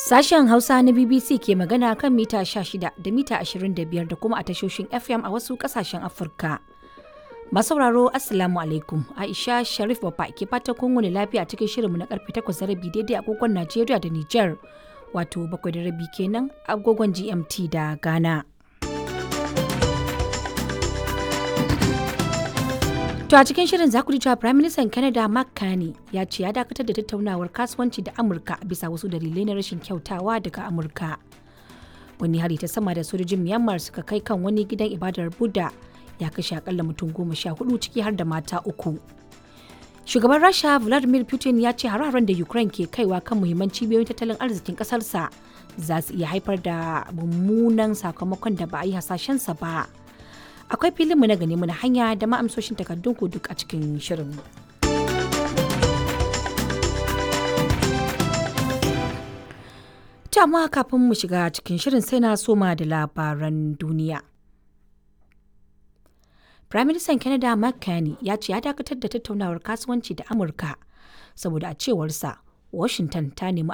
Sashen Hausa na BBC ke magana kan mita 16 da mita 25 da kuma a tashoshin FM a wasu kasashen Afirka. Masauraro Assalamu alaikum Aisha Sharif Baba ke fata kun wani lafiya cikin shirinmu na karfe 8 da rabi daidai agogon Najeriya da Nijar wato bakwai da rabi kenan agogon GMT da Ghana. To a cikin shirin za ku ji cewa Prime Minister Canada Mark Carney ya ce ya dakatar da tattaunawar kasuwanci da Amurka bisa wasu dalilai na rashin kyautawa daga Amurka. Wani hari ta sama da sojojin Myanmar suka kai kan wani gidan ibadar Buddha ya kashe akalla mutum goma sha hudu ciki har da mata uku. Shugaban Rasha Vladimir Putin ya ce hararen da Ukraine ke kaiwa kan muhimman cibiyoyin tattalin arzikin kasarsa za su iya haifar da mummunan sakamakon da ba a yi hasashensa ba. akwai filinmu na gani muna hanya da ma'amsoshin takardun ku duk a cikin shirin. amma kafin mu shiga cikin shirin sai na soma da labaran duniya. Prime Minister Canada Mark Carney ya ce ya dakatar da tattaunawar kasuwanci da Amurka saboda a cewarsa Washington ta nemi